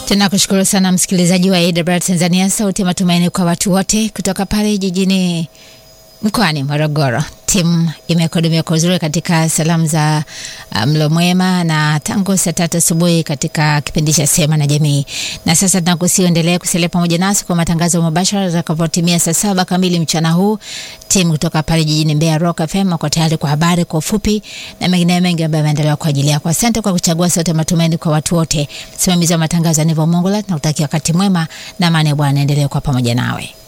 Tunakushukuru sana msikilizaji wa AWR Tanzania, sauti ya matumaini kwa watu wote, kutoka pale jijini mkoani Morogoro. Timu imekuhudumia kwa uzuri katika salamu za mlo mwema na tangu saa tatu asubuhi katika kipindi cha Sema na Jamii, na sasa tunakusiendelea kusalia pamoja nasi kwa matangazo mubashara zitakapotimia saa saba kamili mchana huu. Timu kutoka pale jijini Mbeya Rock FM wako tayari kwa habari kwa ufupi na mengineyo mengi ambayo yameandaliwa kwa ajili yako. Asante kwa kuchagua sauti ya matumaini kwa watu wote. Msimamizi wa matangazo Anivo Mongola, tunakutakia wakati mwema na amani ya Bwana endelee kwa pamoja nawe.